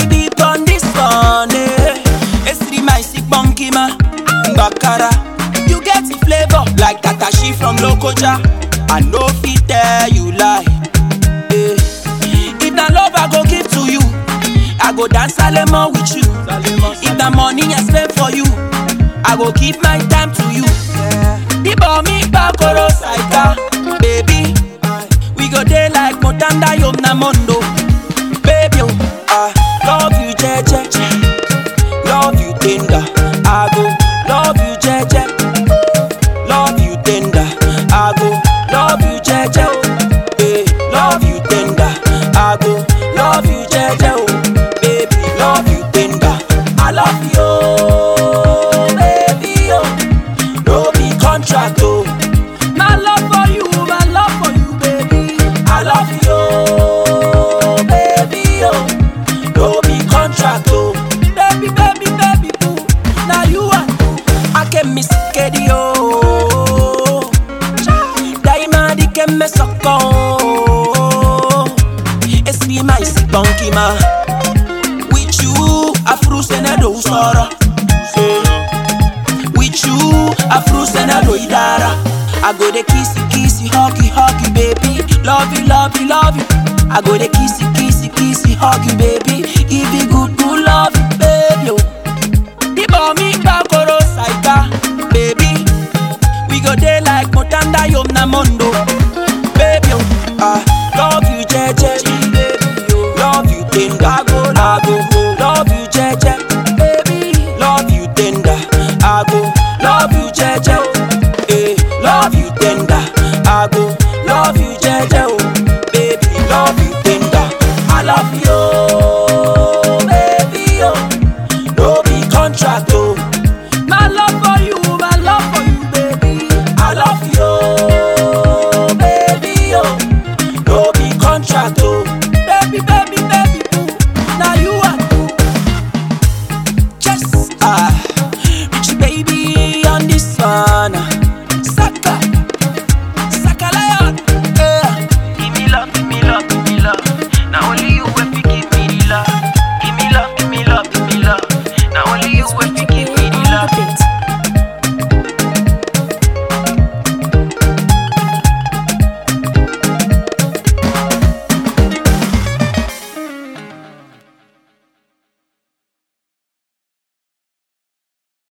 dig deep on this one. Eh. Esri my sick bunky ma, Bakara. You get the flavor like Tatashi from Lokoja. I no fit tell you lie. Eh. If na love I go give to you, I go dance Salemo with you. If na money I spend for you, I go give my time to you. Ibo mi bakoro saika, baby. We go day like Motanda Yom Namondo, baby. Oh, I love you, jeje. Love you tender. I go love you, jeje. Love you tender. I go love you, jeje. Oh, eh, love you tender. I go love you, jeje. Oh, baby, love you tender. I love you, oh, baby. Oh, no be contract. Oh, my love for you, my love for you, baby. I love you, oh, baby. Oh, no be contract. Oh, baby, baby, baby, boo. Now you are. I can miss Kedi, oh. Daima di ke me soko. Esri my sick bunky ma. With you, afro senado usara. With you, afro senado idara. I go the kissy kissy, huggy huggy baby. Love you, love you, love you. I go the kissy kissy kissy, huggy baby.